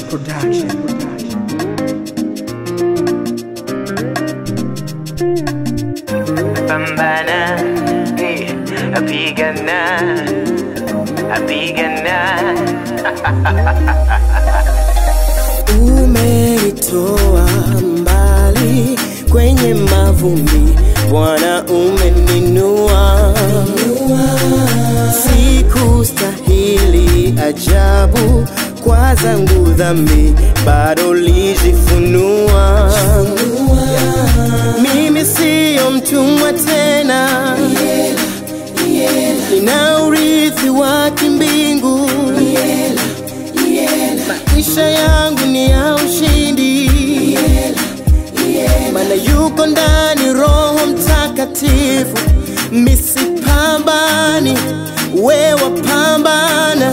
Production. Pambana, eh, apigana, apigana. Umenitoa mbali kwenye mavumbi, Bwana umeninua. Sikustahili ajabu kwa zangu dhambi, bado lijifunua. Mimi siyo mtumwa tena, nina urithi wa kimbingu maisha yangu ni ya ushindi mana yuko ndani roho mtakatifu misipambani wewa pambana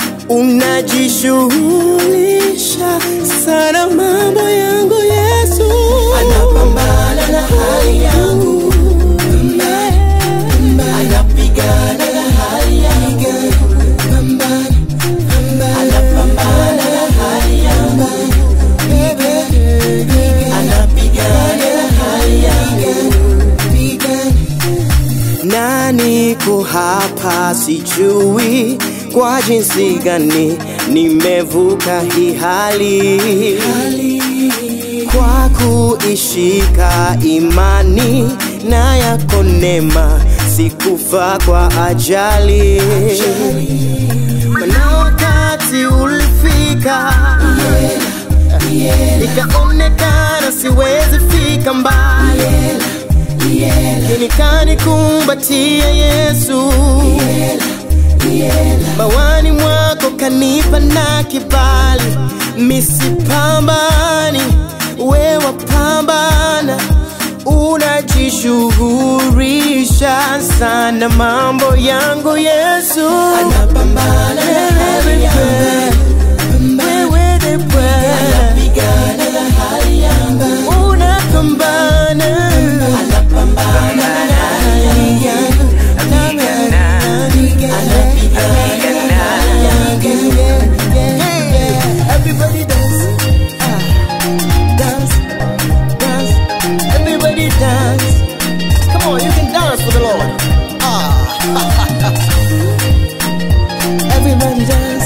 unajishughulisha sana mambo yangu yesu anapambana na hali yangu anapigana na hali yangu pambana anapambana na hali yangu anapigana na hali yangu na niko hapa sijui kwa jinsi gani nimevuka hii hali kwa kuishika imani na yako neema sikufa kwa ajali na wakati ulifika ikaonekana siwezi fika mbali lakini kanikumbatia Yesu bawani mwako kanipa na kibali misipambani wewa pambana unajishughulisha sana mambo yangu Yesu anapambana wewe the anapigana na hali yangu unapambana anapambana na hali yangu Everybody dance, ah, dance, dance. Everybody dance. Come on, you can dance for the Lord. Ah, everybody dance.